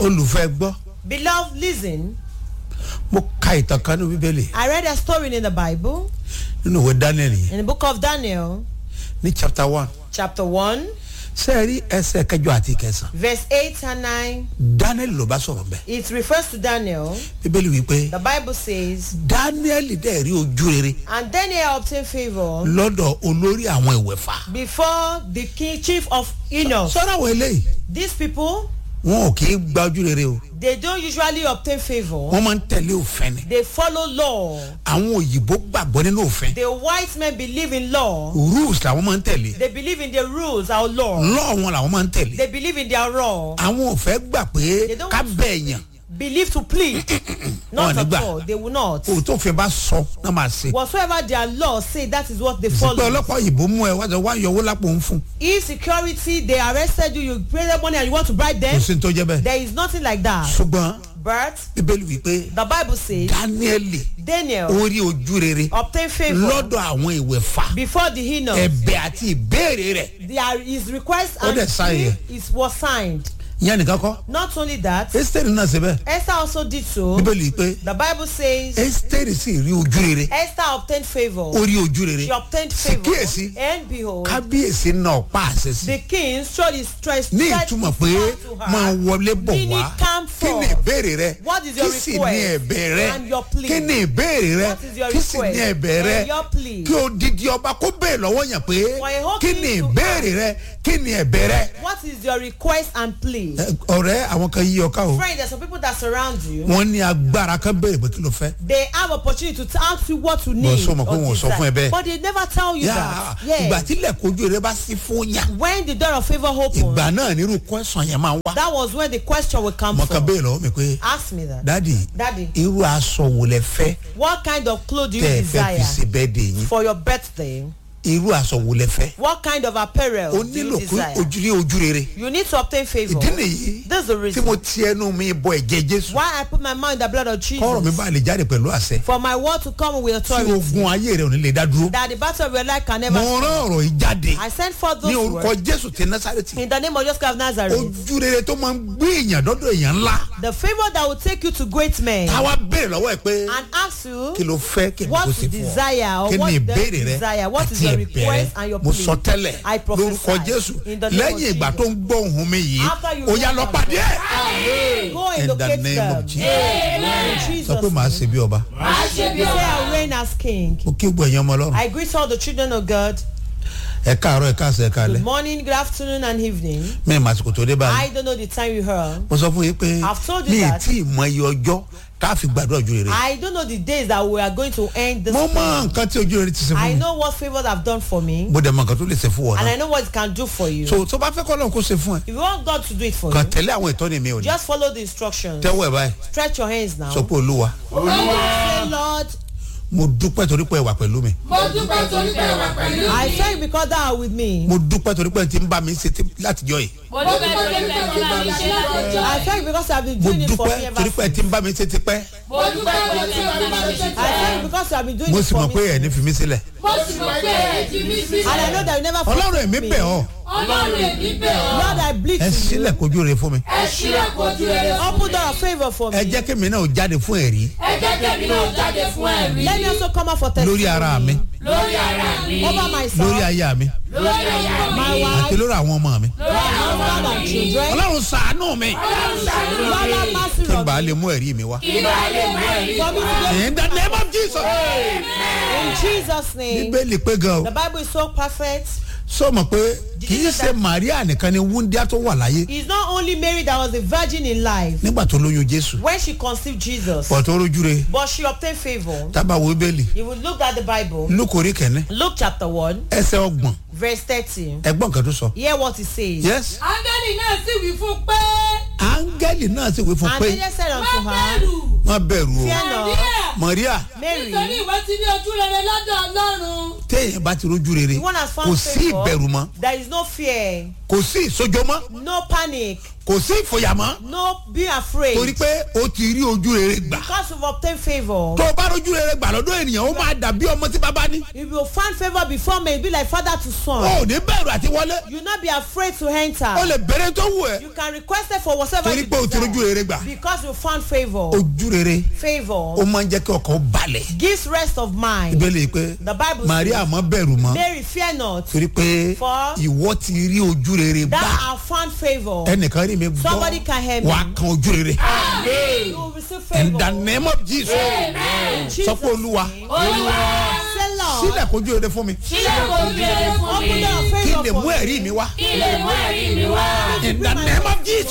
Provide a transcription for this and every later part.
olùfẹ́ gbọ́ Beloved, listen. mo ka ìtàn kan ní bíbélì I read a story in the Bible, nínú ìwé daniel yìí in the book of Daniel, ní chapter one chapter 1, ṣé ẹ rí ẹsẹ̀ kẹjọ àti kẹsàn verse 8 and 9. daniel ló bá sọ̀rọ̀ bẹ́ẹ̀ It refers to Daniel. bíbélì wípé The Bible says, daniel dẹ̀ rí ojú rere And Daniel obtained favor lọ́dọ̀ olórí àwọn ìwẹ̀fà before the king, chief of Enos. sọ́dọ̀ àwọn eléyìí These people, wọn ò kì í gba ojú rere o they don't usually obtain favor. wọ́n máa ń tẹ̀lé òfin ni They follow law. àwọn òyìnbó gbàgbọ́ nínú òfin The white men believe in law. rules làwọn máa ń tẹ̀lé They believe in the rules, our law. law wọn làwọn máa ń tẹ̀lé They believe in their law. àwọn ò fẹ́ gbà pé They don't- ká bẹ̀ èèyàn Believe to plead. Wọn Not ò ní at gbà. all. They will not. kò tó fẹ́ bá sọ náà máa ṣe Whatsoever their law say, that is what they sí pé follow. ọlọ́pàá òyìnbó mú ẹ wá sọ wá yọ owó lápò ń fún If security, they arrested you, you pay them money and you want to bribe kò them, sí ní tó jẹ́ bẹ́ẹ̀ there is nothing like that. ṣùgbọ́n But bíbélì wípé the Bible says dáníẹ́lì Daniel orí ojú rere obtained favor lọ́dọ̀ àwọn ìwẹ̀fà before the Enoch. ẹ̀bẹ̀ àti ìbéèrè rẹ̀ There is request Ó and dẹ̀ sign yẹ. it was signed. ìyẹn nìkan kọ́ Not only that, ẹ́sítẹ́rì náà ṣe bẹ́ẹ̀ Esther also did so. bíbélì pé The Bible says ẹ́sítẹ́rì sì rí ojú rere Esther obtained favor. orí ojú rere She obtained sì favor. kíyèsí And behold, kábíyèsí náà pa àṣẹ sí the king showed his strength ní stretched ìtumọ̀ his pé hand to her. máa wọlé bọ̀ Meaning wá come kí ni forth. ìbéèrè rẹ What is your kí sì request ní ẹ̀bẹ̀ rẹ and your plea? kí ni ìbéèrè rẹ What is your kí sì ní request ẹ̀bẹ̀ rẹ and your plea? kí odidi ọba kó bèèrè lọ́wọ́ yàn pé For a whole kí king ni to ìbéèrè rẹ kí ni ẹ̀bẹ̀ rẹ. What is your request and plea? Ẹ, ọ̀rẹ́ àwọn kan yí ọká o Friend, there's some people that surround you. wọ́n ní agbára kan béèrè pé kí ló fẹ́. They have opportunity to ask you what you need. sọ ma pé or wọn ò sọ fún ẹ desire. bẹ́ẹ̀. But they never tell you Yà, that. ìgbà Yes. tí ilẹ̀kùn ojú rẹ bá sí fún yàn When the door of favor opens, ìgbà náà nírú kọ́sàn yẹn máa ń wá. that was when the question will come mo kàn from. béèrè lọ́wọ́ mi pé Ask me that. dádì Daddy, irú aṣọ wo lẹ fẹ́ what kind of clothes do you tẹ́ ẹ fẹ́ fi desire ṣe bẹ́ẹ̀ dè yín for your birthday? irú aṣọ wo lẹ fẹ́. What kind of apparel o do you nílò pé desire? ojú rí ojú rere You need to obtain favor. ìdí nìyí This is the tí reason mo ti ẹnu mi bọ ẹ̀jẹ̀ jésù why I put my mind in the blood of kọ́rọ̀ mi Jesus. bá lè jáde pẹ̀lú àṣẹ For my word to come with tí authority. ogun ayé rẹ ò ní lè dá dúró. That the battle of your life can mo never rán ọ̀rọ̀ yìí jáde I send forth ní those orúkọ words jésù ti násàrẹ́tì in the name of Jesus Christ of Nazareth. ojú rere tó máa ń gbé èèyàn dọ́dọ̀ èèyàn ńlá The favor that will take you to great men táwa béèrè lọ́wọ́ ẹ̀ pé and ask you kí ló fẹ́ kí ni what kò you sí fún ọ desire or kí what ni you ìbéèrè rẹ desire, what is àti your ẹ̀bẹ̀ rẹ request and your mo plea. sọ tẹ́lẹ̀ I prophesy lórúkọ jésù in the name of lẹ́yìn ìgbà Jesus. tó ń gbọ́ ohun mi yìí After you ó yá hear lọ that pàdé ẹ̀. Go and In the locate name them. of Jesus. In sọ Jesus' pé màá ṣe bí ọba name. Say I reign as king. mo kí gbọ́ ẹ̀yàn ọmọ ọlọ́run I greet all the children of God. ẹ káàárọ̀ ẹ káàsẹ̀ ẹ káalẹ́ Good morning, good afternoon, and evening. mẹ́rin màsìkò tó dé báyìí I don't know the time you heard. mo sọ fún yín pé I've told you ní that. ìtì ìmọ̀ iye ọjọ́ tá a fi gbàdúrà ojú rere I don't know the days that we are going to end this. mo mọ thing. nǹkan tí ojú rere ti ṣe fún I mi know what favors have done for me, mo dẹ̀ mọ nǹkan tó lè ṣe fún wọn and náà I know what it can do for you. so tó bá fẹ́ kọ́ lọ́n kó ṣe fún ẹ If you want God to do it for kàn you, tẹ̀lé àwọn ìtọ́ni mi ò ní just follow the instructions. tẹ́wọ́ ẹ̀ báyìí Stretch your hands now. sọ pé olúwa Say, Lord, mo dúpẹ́ torí pé ẹ wà pẹ̀lú mi mo dúpẹ́ torí pé ẹ wà pẹ̀lú I mi. thank you because thou art with me. mo dúpẹ́ torí pé ẹ ti ń bá mi ṣe tí- látijọ́ yìí mo dúpẹ́ torí pé ẹ ti bá mi ṣe látọjọ́. I thank you because you have been mo doing it for me dúpẹ́ ever torí pé ẹ since. ti ń bá mi ṣe tipẹ́ mo dúpẹ́ torí pé ẹ ti bá mi ṣe I thank you because you have been doing mo it sì mọ̀ for pé ẹ̀ ní me. fi mí sílẹ̀ mo sì mọ̀ pé ẹ ti mí sí. And I know that you never ọlọ́run forsake èmi me. bẹ̀ ọ́ ọlọ́run èmi bẹ̀ ọ́. Lord, I bleed ẹ to you. sílẹ̀ kojú rere fún mi ẹ ṣílẹ̀ kojú rere fún Open mi. door of favor for ẹ me. jẹ́ kí mi náà jáde fún ẹ̀rí ẹ jẹ́ kẹ́mi náà jáde fún ẹ̀rí. Let me also come out for testimony. lórí ara mi lórí ara mi. Over lórí myself, aya mi lórí aya mi. my àti wife, lórí àwọn ọmọ mi my husband and children. ọlọ́run ṣàánú mi ọlọ́run ṣàánú Lord, mi. have mercy kí n on bàa me. lè mú ẹ̀rí mi wá ìbá lè mú ẹ̀rí. For me to in the name of Jesus In Jesus' name. bíbélì pé gan o The Bible is so perfect. sọ mọ̀ pé kì í ṣe Maria nìkan ni wúndíá tó wà láyé It's not only Mary that was a virgin in life nígbà tó lóyún Jésù when she conceived Jesus, pọ̀ tó rójú re but she obtained favor. tábà wo bíbélì If we look at the Bible, lókòrí kẹ́ni Luke chapter 1, ẹsẹ̀ ọgbọ̀n verse 30. ẹgbọ́n kan tó sọ Hear what it says. yes áńgẹ́lì náà sì wí fún pé. áńgẹ́lì náà sì wí fún And pé angel said má unto her, bẹ̀rù. má bẹ̀rù o Fear not, Maria. Maria Mary, nítorí ìwọ ti ní ojú rere lọ́dọ̀ ọlọ́run. téèyàn bá ti rójú rere the one has kò found sí ìbẹ̀rù favor. mọ́ There is no fear, kò sí ìsojọ́ mọ́ no panic. kò sí ìfòyàmọ́ No, be afraid. torí pé o ti rí ojú rere gbà Because you've obtained favor. tó o bá rojú rere gbà lọ́dọ̀ ènìyàn ó máa dàbí ọmọ tí bàbá ní If you find favor before me, be like father to o son. ò ní bẹ̀rù àti wọlé You not be afraid to enter. o lè bẹ̀rẹ̀ tó wù ẹ́ You can request it for whatever torí you pé o ti rojú desire. rere gbà Because you found favor. ojú rere ó Favor máa ń jẹ́ kí ọkàn ó balẹ̀ gives rest of mind. ìbéèrè pé The Bible maria says, mọ bẹ̀rù mọ́ Mary, fear not. torí pé For- ìwọ ti rí ojú rere That gbà I found favor. ẹnìkan rí mi gbọ́ Somebody can hear me. wàá kan ojú rere You will receive in favor. the name of jesus In Jesus' sọ pé olúwa name. olúwa Say, Lord, sílẹ̀ kojú rere fún mi sílẹ̀ kò bí rere fún open mi door of kí n favor lè for mú me. ẹ̀rí mi wá kí lè mú ẹ̀rí mi wá. in the name of jesus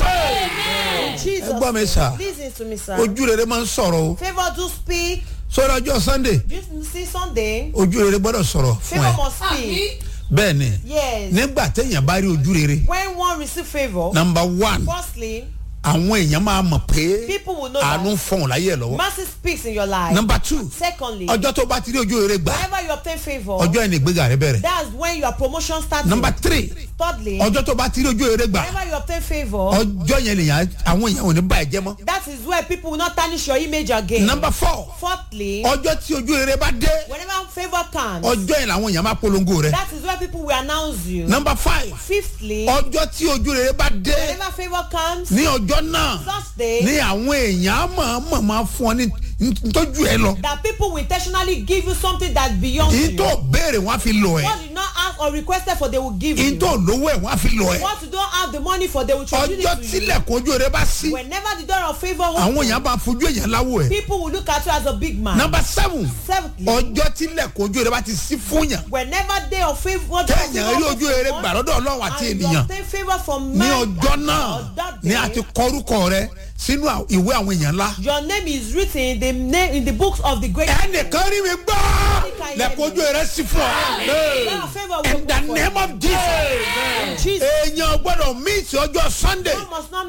In Jesus' ẹ gbọ́ mi sà name. Listen to me, sir. ojú rere máa ń sọ̀rọ̀ o Favor do speak. sọ́dọ̀ ọjọ́ sunday You see Sunday. ojú rere gbọ́dọ̀ sọ̀rọ̀ fún Favor ẹ must àmì speak. bẹ́ẹ̀ ni Yes. nígbà téèyàn bá rí ojú rere When one receive favor, number one firstly, àwọn èèyàn máa mọ̀ pé people will know àánú ń that fọ̀hún láyé ẹ̀ lọ́wọ́ mercy speaks in your life. number two Secondly, ọjọ́ tó bá ti rí ojú rere gbà whenever you obtain favor, ọjọ́ ẹni ìgbéga rẹ bẹ̀rẹ̀ that's when your promotion starts. number three Thirdly, ọjọ́ tó bá ti rí ojú rere gbà whenever you obtain favor, ọjọ́ yẹn lèyàn àwọn èèyàn ò ní bá ẹ jẹ́ mọ́ that is where people will not tarnish your image again. number four Fourthly, ọjọ́ tí ojú rere bá dé whenever favor comes, ọjọ́ yẹn làwọn èèyàn máa polongo rẹ that is where people will announce you. number five Fifthly, ọjọ́ tí ojú rere bá dé whenever favor comes, ní ọjọ́ náà such day ní àwọn èèyàn mọ̀ọ́mọ̀ máa fún ọ ní ntọ́jú ẹ lọ that people will intentionally give you something that's beyond yìí you. tó béèrè wọn á fi lọ ẹ What you not ask or requested for, they will give yìí you. tó lówó ẹ wọn á fi lọ ẹ What you don't have the money for, they will transfer ọjọ́ it to you. tílẹ̀kùn ojú rere bá sí Whenever the door of favor àwọn opens, èèyàn bá fojú èèyàn láwọ ẹ people will look at you as a big man. number seven Seventhly, ọjọ́ tílẹ̀kùn ojú rere bá ti sí fún yàn whenever day of favor, téèyàn rí ojú rere gbà lọ́dọ̀ ọlọ́run àti and you ènìyàn obtain favor from ní man ọjọ́ and náà God that ni a day, ti kọrúkọ rẹ sínú à- ìwé àwọn èèyàn ńlá your name is written in the name in the books of the great ẹnìkan rí mi gbọ́ lẹ́kọ̀ọ́ ojú rere sí fún ọ Door of favor will in the open for name you. of jesus Jesus èèyàn gbọ́dọ̀ mí sí ọjọ́ sunday must not